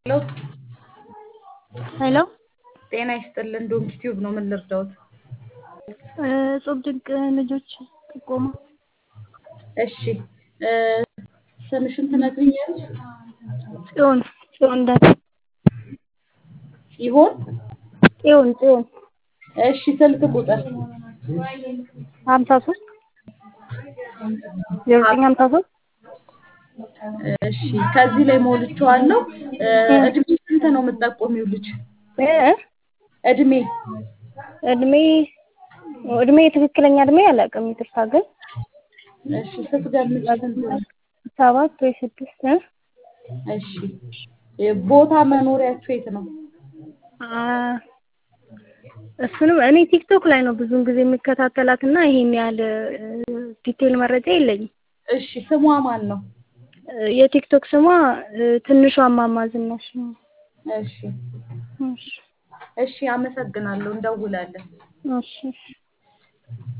ሄሎ ሄሎ ጤና ይስጥልን ዶንኪ ቲዩብ ነው። ምን ልርዳዎት? እጹብ ድንቅ ልጆች ጥቆማ። እሺ ስምሽን ትነግሪኛለሽ? ጽዮን ጽዮን ዳ ጽዮን ጽዮን ጽዮን እሺ ስልክ ቁጥር ሀምሳ ሶስት ዜሮ ዘጠኝ ሀምሳ ሶስት እሺ ከዚህ ላይ ሞልቼዋለሁ። እድሜ ስንት ነው የምትጠቆሚው ልጅ? እድሜ እድሜ እድሜ ትክክለኛ እድሜ አላውቅም፣ ይቅርታ ግን እሺ ስትገምጪ ስንት ነው? ሰባት ወይ ስድስት እ እሺ ቦታ መኖሪያችሁ የት ነው? እሱንም እኔ ቲክቶክ ላይ ነው ብዙውን ጊዜ የሚከታተላት እና ይሄን ያህል ዲቴል መረጃ የለኝም። እሺ ስሟ ማን ነው? የቲክቶክ ስሟ ትንሿ እማማ ዝናሽ ነው። እሺ እሺ እሺ አመሰግናለሁ። እንደውላለን። እሺ